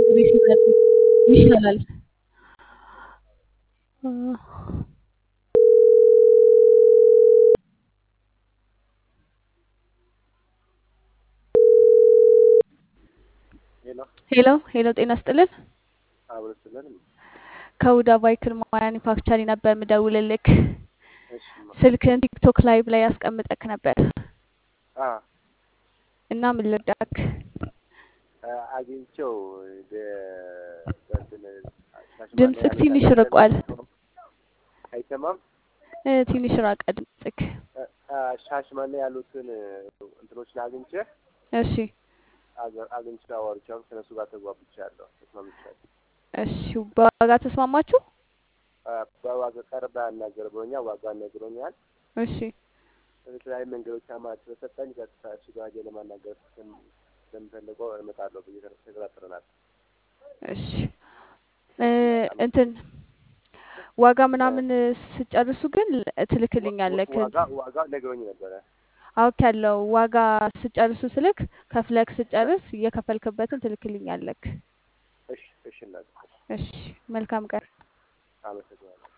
ጊዜ ሲመጡ ይሻላል። አ ሄሎ ሄሎ ሄሎ፣ ጤና ይስጥልን። አብረስልን ከሁዳ ቫይክል ማኒፋክቸሪ ነበር ምደውልልክ። እሺማ ስልክህን ቲክቶክ ላይቭ ላይ ያስቀምጠክ ነበር አ እና ምን ልርዳክ? አ- አግኝቼው በ- በእንትን ሻሽማኔ ድምፅክ ያሉት ትንሽ አንዳንድ ርቋል። አይሰማም። እ፣ ትንሽ ራቀ ድምፅክ። አ- አ- ሻሽማኔ ያሉትን እንትኖችን አግኝቼ እሺ አገ- አግኝቼ አወርቻው ከነሱ ጋር ተግባብቻለሁ፣ ተስማምቻለሁ። እሺ፣ በዋጋ ተስማማችሁ? አ፣ በዋጋ ቀርባ ያናገር ብሎኛል፣ ዋጋ ነግሮኛል። እሺ የተለያዩ መንገዶች አማራጭ ስለሰጠኝ ቀጥታ እሱ ጋር ሄጄ ለማናገር ስም- ስለምፈልገው እመጣለሁ ብዬ ተቀጣጥረናል። እሺ እ፣ እንትን ዋጋ ምናምን ስጨርሱ ግን ትልክልኛለክ። ዋጋ ዋጋ ነግሮኝ ነበረ። አውቅ ያለው ዋጋ ስጨርሱ ስልክ ከፍለክ ስጨርስ እየከፈልክበትን ትልክልኛለክ። እሺ እሺ እናት እሺ መልካም ቀን። አመሰግናለሁ።